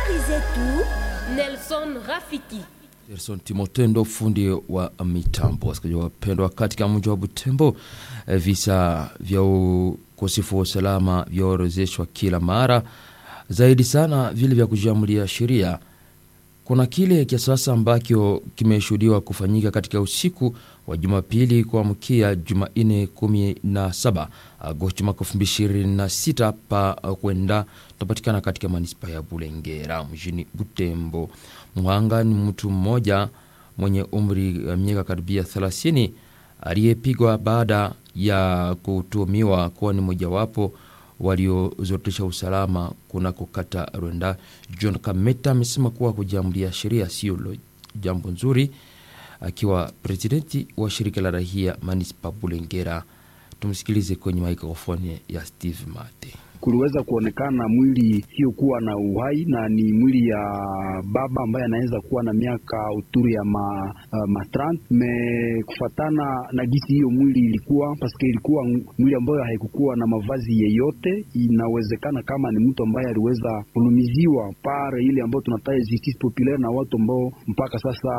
Habari zetu Nelson Rafiki. Gerson Timotendo, fundi wa mitambo. Wasikilizaji wapendwa, katika mji wa Butembo eh, visa vya ukosefu wa usalama vyaorozeshwa kila mara, zaidi sana vile vya kujiamulia sheria. Kuna kile cha sasa ambacho kimeshuhudiwa kufanyika katika usiku wa Jumapili kuamkia Jumanne 17 Agosti mwaka 2026 pa kwenda tunapatikana katika manispa ya Bulengera mjini Butembo. Mhanga ni mtu mmoja mwenye umri wa miaka karibia 30 aliyepigwa baada ya kutuhumiwa kuwa ni mojawapo waliozorotesha usalama kunako kata Rwenda. John Kameta amesema kuwa kujiamulia sheria sio jambo nzuri, akiwa presidenti wa shirika la rahia manispa Bulengera. Tumsikilize kwenye mikrofoni ya Steve Mate. Kuliweza kuonekana mwili hiyokuwa na uhai na ni mwili ya baba ambaye anaweza kuwa na miaka uturi ya ma, uh, matrant me kufatana na gisi hiyo mwili ilikuwa paske ilikuwa mwili ambayo haikukuwa na mavazi yeyote. Inawezekana kama ni mtu ambaye aliweza kulumiziwa pare ile ambayo tunataja justice populaire na watu ambao mpaka sasa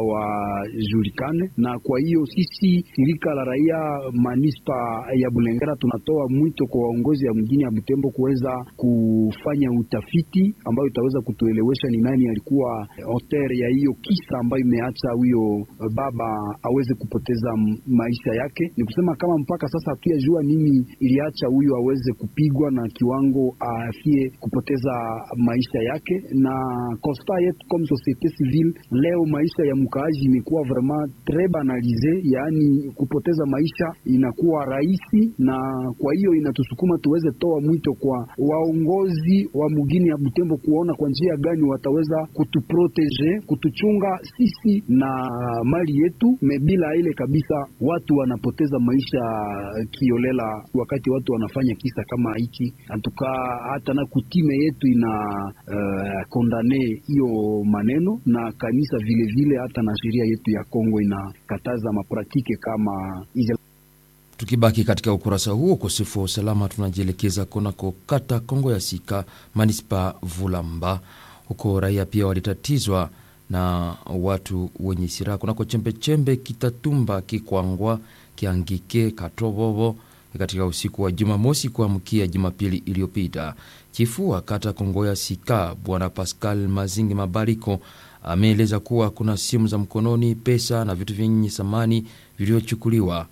hawajulikane. Na kwa hiyo sisi shirika la raia manispa ya Bulengera tunatoa mwito kwa waongozi ya mjini ya Butembo kuweza kufanya utafiti ambayo itaweza kutuelewesha ni nani alikuwa auteur ya hiyo kisa ambayo imeacha huyo baba aweze kupoteza maisha yake. Ni kusema kama mpaka sasa hatuyajua nini iliacha huyo aweze kupigwa na kiwango afie kupoteza maisha yake. Na constat yetu comme societe civile leo, maisha ya mkaaji imekuwa vraiment tres banalise, yaani kupoteza maisha inakuwa rahisi, na kwa hiyo inatusukuma tuweze toa mwito kwa waongozi wa mugini ya Butembo kuona kwa njia gani wataweza kutuprotege kutuchunga sisi na mali yetu. Mebila ile kabisa, watu wanapoteza maisha kiolela wakati watu wanafanya kisa kama hiki. Antuka hata na kutime yetu ina uh, kondane hiyo maneno na kanisa vilevile vile, hata na sheria yetu ya Kongo inakataza mapratike kama hizo. Tukibaki katika ukurasa huo ukosefu wa usalama, tunajielekeza kunako kata Kongo ya Sika, manispa Vulamba. Huko raia pia walitatizwa na watu wenye silaha kunako chembechembe Kitatumba, Kikwangwa, Kiangike, Katobobo katika usiku wa Jumamosi kuamkia Jumapili iliyopita. Chifu wa kata Kongo ya Sika Bwana Pascal Mazingi Mabariko ameeleza kuwa kuna simu za mkononi, pesa na vitu vyenye thamani vilivyochukuliwa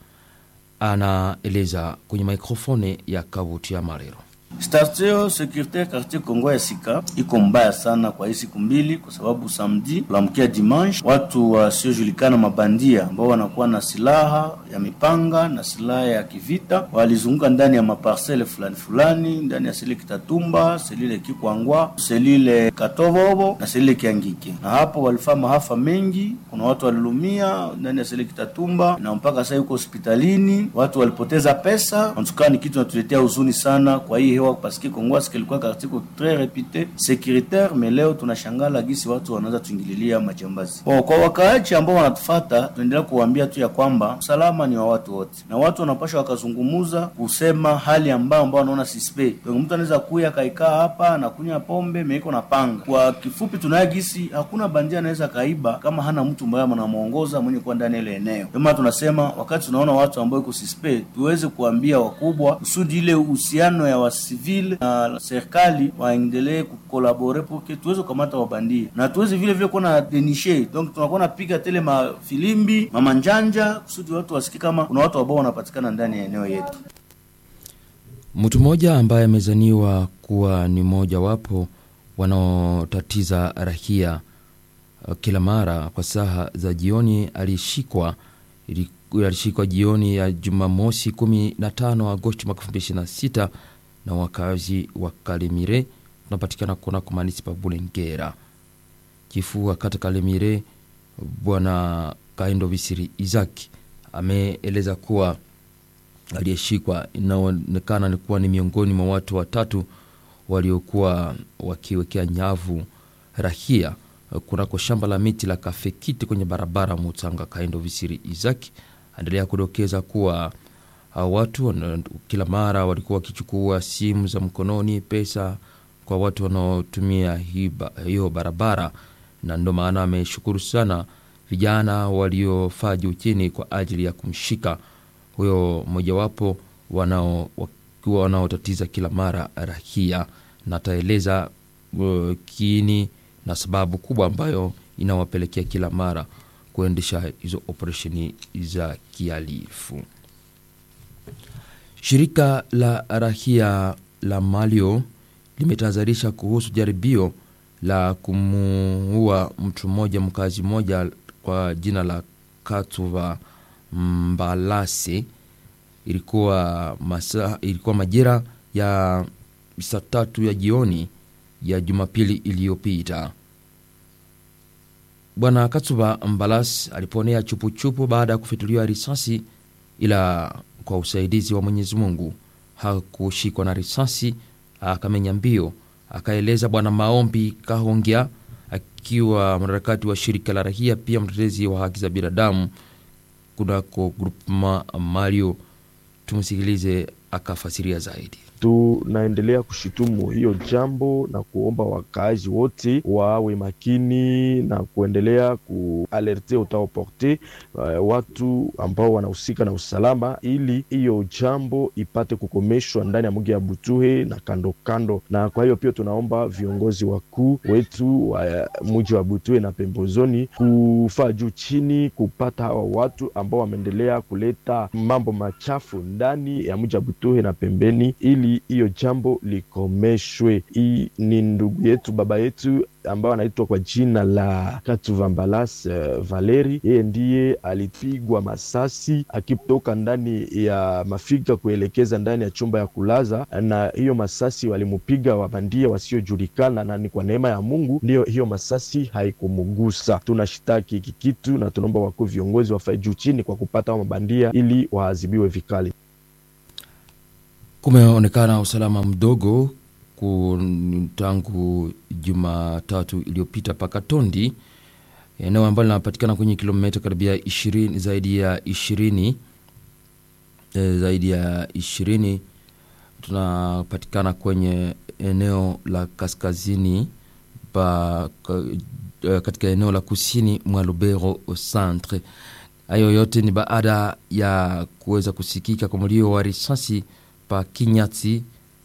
anaeleza kwenye mikrofoni ya Kavuti ya Marero. Station securitaire quartier Kongo ya Sika iko mbaya sana kwa hii siku mbili, kwa sababu samedi kulamkia dimanche, watu wasiojulikana mabandia ambao wanakuwa na silaha ya mipanga na silaha ya kivita walizunguka ndani ya maparsele fulani fulani ndani ya selile Kitatumba, selile Kikwangwa, selile Katobobo na selile Kiangike, na hapo walifanya maafa mengi. Kuna watu walilumia ndani ya selile Kitatumba na mpaka sasa yuko hospitalini, watu walipoteza pesa. Antukaa ni kitu natuletea huzuni sana kwa hii paske Kongwasi kilikuwa kartiko tres repute securitaire, mais leo tunashangala gisi watu wanaweza tuingililia majambazi. Oh, kwa wakaaji ambao wanatufata, tuendelea kuwaambia tu ya kwamba usalama ni wa watu wote, na watu wanapasha wakazungumuza kusema hali ambao ambao wanaona sispe. Mtu anaweza kuya kaikaa hapa anakunywa pombe meiko na panga. Kwa kifupi, tunaye gisi hakuna bandia anaweza kaiba kama hana mtu ambaye anamuongoza mwenye kuwa ndani ile eneo. Kama tunasema wakati tunaona watu ambao iko sispe, tuweze kuambia wakubwa kusudi ile uhusiano ya wasi civil na serikali waendelee kukolabore porque tuweze kukamata wabandia na tuweze vile vile kuwa na denishe. Donc tunakuwa napiga tele mafilimbi mamanjanja kusudi watu wasikie kama kuna watu ambao wanapatikana ndani ya eneo yetu. Mtu mmoja ambaye amezaniwa kuwa ni mmoja wapo wanaotatiza rahia kila mara kwa saa za jioni alishikwa alishikwa jioni ya Jumamosi 15 Agosti mwaka 2026 na wakazi wa Kalemire tunapatikana kunako manispa Bulengera. Chifu wa kata Kalemire Bwana Kaindo Visiri Izaki ameeleza kuwa aliyeshikwa inaonekana ni kuwa ni miongoni mwa watu watatu waliokuwa wakiwekea nyavu rahia kunako shamba la miti la Kafekiti kwenye barabara Mutanga. Kaindo Visiri Izaki aendelea kudokeza kuwa watu kila mara walikuwa wakichukua simu za mkononi, pesa kwa watu wanaotumia hi ba- hiyo barabara, na ndo maana ameshukuru sana vijana waliofaa juu chini kwa ajili ya kumshika huyo mojawapo wanao wakiwa wanaotatiza kila mara rahia, na ataeleza uh, kiini na sababu kubwa ambayo inawapelekea kila mara kuendesha hizo operesheni za kihalifu. Shirika la rahia la Malio limetahadharisha kuhusu jaribio la kumuua mtu mmoja mkazi mmoja kwa jina la Katuva Mbalase. Ilikuwa, masa, ilikuwa majira ya saa tatu ya jioni ya Jumapili iliyopita. Bwana Katsuba Mbalas aliponea chupuchupu baada ya kufituliwa risasi, ila kwa usaidizi wa Mwenyezi Mungu hakushikwa na risasi, akamenya mbio. Akaeleza Bwana Maombi Kahongya akiwa mwanaharakati wa shirika la rahia, pia mtetezi wa haki za binadamu kunako grupema Mario. Tumsikilize akafasiria zaidi. Tunaendelea kushitumu hiyo jambo na kuomba wakaaji wote wawe makini na kuendelea kualerte utaoporte uh, watu ambao wanahusika na usalama, ili hiyo jambo ipate kukomeshwa ndani ya mji ya Butuhe na kando kando. Na kwa hiyo pia tunaomba viongozi wakuu wetu wa mji wa Butuhe na pembezoni kufaa juu chini kupata hawa watu ambao wameendelea kuleta mambo machafu ndani ya mji wa Butuhe na pembeni ili hiyo jambo likomeshwe. Hii ni ndugu yetu baba yetu ambao anaitwa kwa jina la Katuvambalas uh, Valeri. Yeye ndiye alipigwa masasi akitoka ndani ya mafiga kuelekeza ndani ya chumba ya kulaza, na hiyo masasi walimupiga wabandia wasiojulikana, na ni kwa neema ya Mungu ndiyo hiyo masasi haikumugusa. Tunashitaki hiki kitu na tunaomba wakuu viongozi wafae juu chini kwa kupata wa mabandia ili waadhibiwe vikali. Kumeonekana usalama mdogo ku- tangu Jumatatu iliyopita paka Tondi, eneo ambalo linapatikana kwenye kilomita karibia ishirini, zaidi ya ishirini eh, zaidi ya ishirini. Tunapatikana kwenye eneo la kaskazini pa, ka, eh, katika eneo la kusini mwa Lubero centre. Hayo yote ni baada ya kuweza kusikika kwa mlio wa risasi pa Kinyati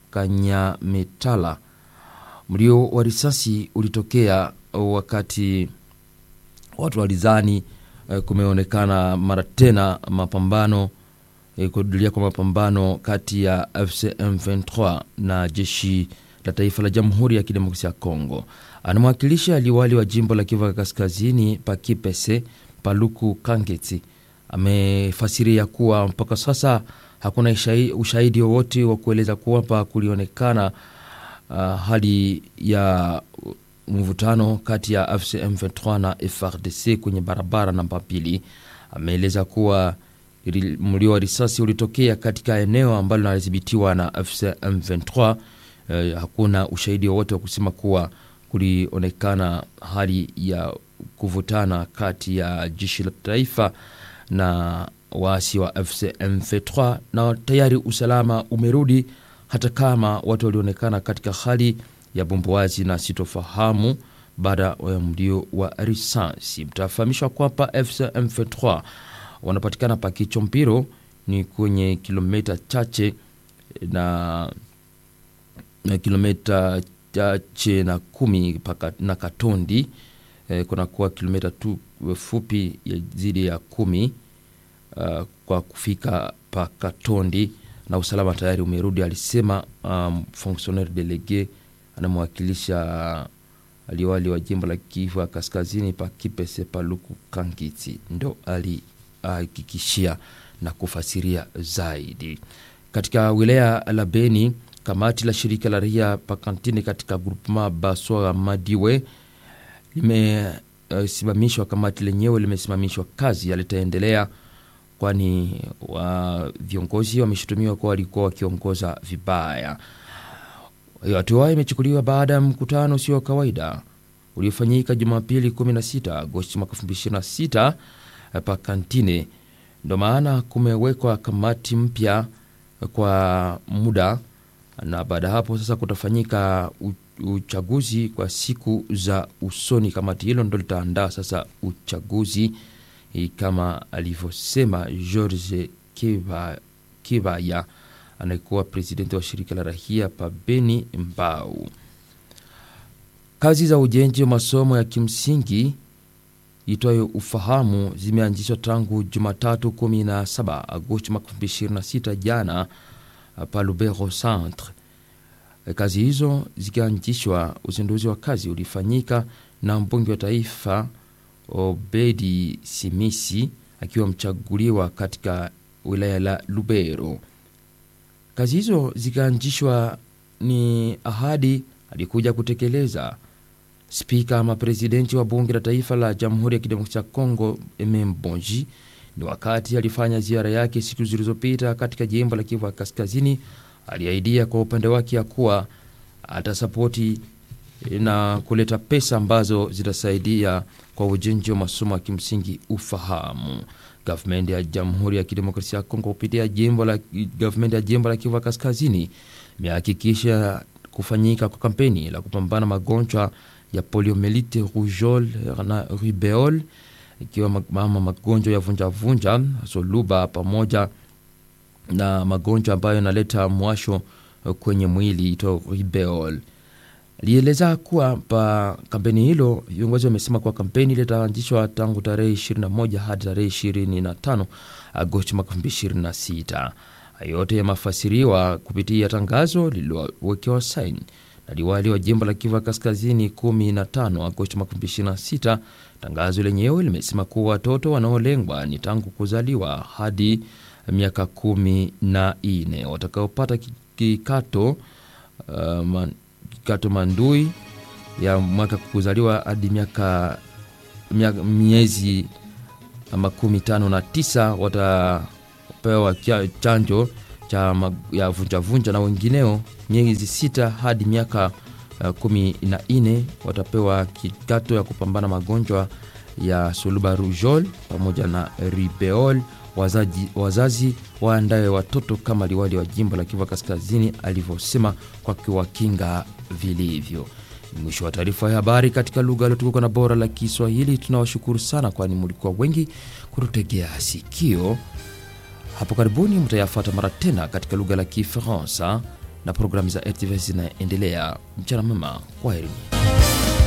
Kanyametala. Mlio wa risasi ulitokea wakati watu walizani eh, kumeonekana mara tena mapambano eh, kurudilia kwa mapambano kati ya FCM 23 na jeshi la taifa la Jamhuri ya Kidemokrasia ya Kongo. Anamwakilisha liwali wa jimbo la Kivu Kaskazini Pakipese Paluku Kangeti amefasiria kuwa mpaka sasa hakuna ishai- ushahidi wowote wa kueleza kwamba kulionekana uh, hali ya mvutano kati ya AFC M23 na FRDC kwenye barabara namba mbili. Ameeleza kuwa ili- mlio wa risasi ulitokea katika eneo ambalo linadhibitiwa na AFC M23. Eh, hakuna ushahidi wowote wa kusema kuwa kulionekana hali ya kuvutana kati ya jeshi la taifa na waasi wa FC M23 na tayari usalama umerudi, hata kama watu walionekana katika hali ya bumbuazi na sitofahamu baada ya mlio wa risasi. Mtafahamishwa kwamba FC M23 wanapatikana pa Kichompiro, ni kwenye kilomita chache na na kilomita chache na kumi paka, na Katondi eh, kunakuwa kilomita tu fupi ya zidi ya kumi uh, kwa kufika pa Katondi na usalama tayari umerudi, alisema um, fonctionnaire delege anamwakilisha aliwali wa jimbo la Kivu ya Kaskazini pa Kipese Paluku Kangiti, ndo alihakikishia na kufasiria zaidi. Katika wilaya la Beni, kamati la shirika la raia pakantini katika grupema Baswa Madiwe limesimamishwa. Uh, kamati lenyewe limesimamishwa kazi, yalitaendelea kwani wa viongozi wameshutumiwa kuwa walikuwa wakiongoza vibaya. Hiyo hatua imechukuliwa baada ya mkutano usio wa kawaida uliofanyika Jumapili 16 Agosti mwaka 2026 pa Kantine. Ndo maana kumewekwa kamati mpya kwa muda, na baada ya hapo sasa kutafanyika uchaguzi kwa siku za usoni. Kamati hilo ndo litaandaa sasa uchaguzi kama alivyosema George Kiva, Kivaya anayekuwa presidenti wa shirika la rahia pa Beni Mbau. Kazi za ujenzi wa masomo ya kimsingi itwayo ufahamu zimeanzishwa tangu Jumatatu 17 Agosti 2026 jana pa Lubero Centre. Kazi hizo zikianzishwa, uzinduzi wa kazi ulifanyika na mbunge wa taifa Obedi Simisi akiwa mchaguliwa katika wilaya la Lubero. Kazi hizo zikaanzishwa ni ahadi alikuja kutekeleza spika ama presidenti wa bunge la taifa la Jamhuri ya Kidemokrasia ya Kongo Emembonji ni wakati alifanya ziara yake siku zilizopita katika jimbo la Kivu Kaskazini. Aliahidia kwa upande wake ya kuwa atasapoti na kuleta pesa ambazo zitasaidia kwa ujenzi wa masomo ya kimsingi ufahamu. Gavumenti ya Jamhuri ya Kidemokrasia ya Kongo kupitia jimbo la gavumenti ya jimbo la Kivu Kaskazini imehakikisha kufanyika kwa kampeni la kupambana magonjwa ya poliomelite, rougeole na rubeole, ikiwa mama magonjwa ya vunjavunja, soluba pamoja na magonjwa ambayo yanaleta mwasho kwenye mwili ito rubeole. Alieleza kuwa pa kampeni hilo, viongozi wamesema kuwa kampeni litaanzishwa tangu tarehe 21 hadi tarehe 25 Agosti mwaka 2026. Yote yamefasiriwa kupitia tangazo lililowekewa saini na liwali wa jimbo la Kivu Kaskazini 15 Agosti mwaka 2026. Tangazo lenyewe limesema kuwa watoto wanaolengwa ni tangu kuzaliwa hadi miaka kumi na nne watakaopata kikato uh, man, kikato mandui ya mwaka kuzaliwa hadi miaka miezi makumi tano na tisa watapewa chanjo cha ya vunjavunja na wengineo miezi sita hadi miaka uh, kumi na nne watapewa kikato ya kupambana magonjwa ya suluba rujol pamoja na ribeol. Wazazi, wazazi waandaye watoto kama liwali wa jimbo la Kivu Kaskazini alivyosema kwa kiwakinga vilivyo. Mwisho wa taarifa ya habari katika lugha iliyotukuka na bora la Kiswahili. Tunawashukuru sana, kwani mlikuwa wengi kututegea sikio. Hapo karibuni mtayafata mara tena katika lugha la Kifaransa na programu za RTV zinaendelea. Mchana mwema, kwaherini.